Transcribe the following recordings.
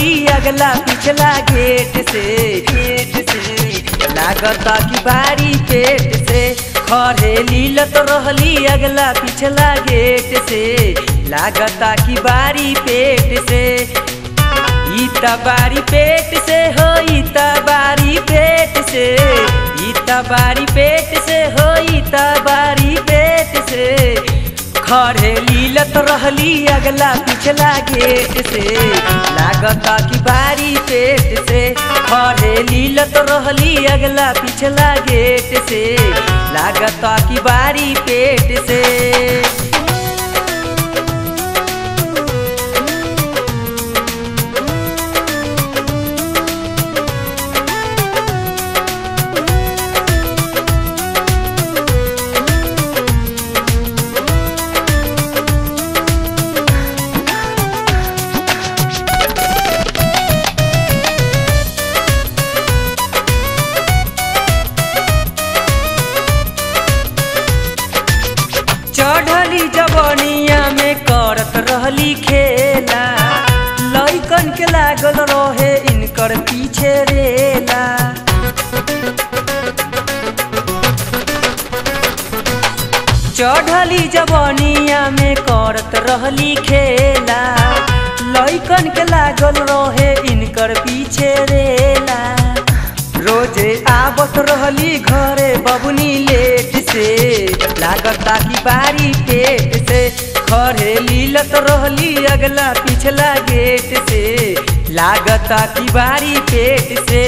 रहली अगला पिछला गेट से गेट से लागता कि बारी पेट से खरे लीलत रहली अगला पिछला गेट से लागता कि बारी पेट से ई त बारी पेट से हो ई त बारी पेट से ई त बारी पेट से हो ई त बारी पेट से खरे लीलत रहली अगला पिछला गेट से लागता कि बारी पेट से खरे लीलत रहली अगला पिछला गेट से लागता कि बारी पेट से चढ़ली जवनिया में करत रहली खेला लइकन के लागल रहे इनकर पीछे रेला चढ़ली जवनिया में करत रहली खेला लइकन के लागल रहे इनकर पीछे रेला रोजे आवत रहली घरे बबुनी लेट से लागता कि बारी पेट से खरे लीलत रहली अगला पिछला गेट से लागता कि बारी पेट से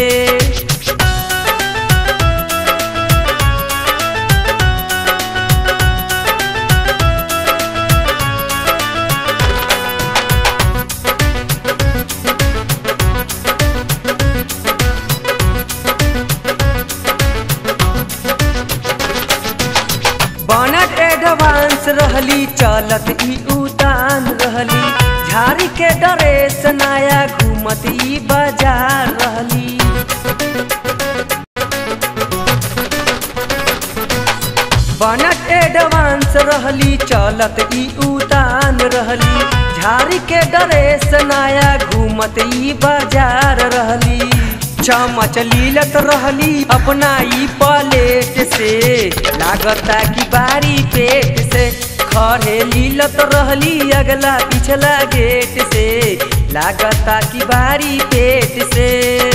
बनट एडवांस रहली चलत ई उतान रहली झाड़ी के ड्रेस नया घूमत ई बाजार रहली बनट एडवांस रहली चलत ई उतान रहली झाड़ी के ड्रेस नया घूमत ई बाजार रहली चमच लीलत रहली अपना ई प्लेट से लागता कि बारी पेट से खरे लीलत रहली अगला पिछला गेट से लागता कि बारी पेट से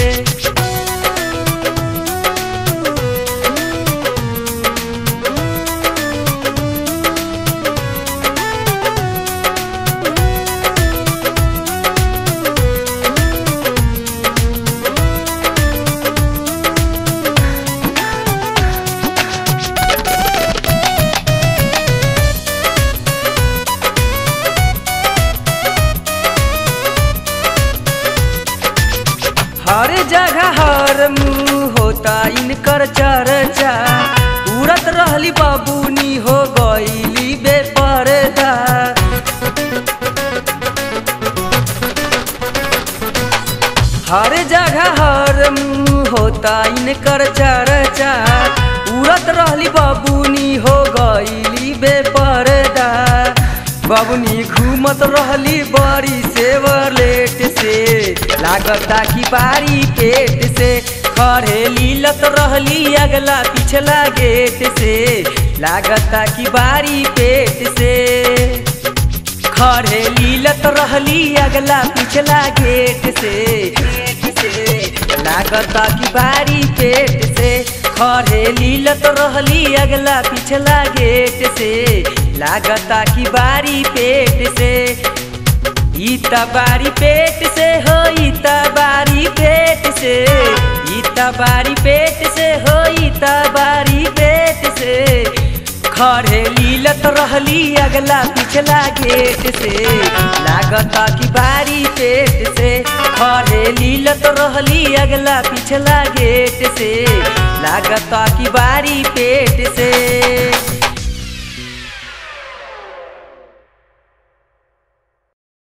हर जगह हर मुंह होता इनकर चर्चा उड़त रहली बाबूनी हो गईली बेपर्दा हर जगह हर मुंह होता इनकर चर्चा उड़त रहली बाबूनी हो गईली बेपर्दा बबनी घूमत रहली बड़ी सेवलेट से लागता कि बारी पेट से खरे लीलत रहली अगला पिछला गेट से लागता कि बारी पेट से खरे लीलत रहली अगला पिछला गेट से लागता कि बारी पेट से खरे लीलत रहली अगला पिछला गेट से लागता कि बारी पेट से ई त बारी पेट से हो ई त बारी पेट से ई त बारी पेट से हो ई त बारी पेट से खरे लीलत रहली अगला पिछला गेट से लागता कि बारी पेट से खरे लीलत रहली अगला पिछला गेट से लागता कि बारी पेट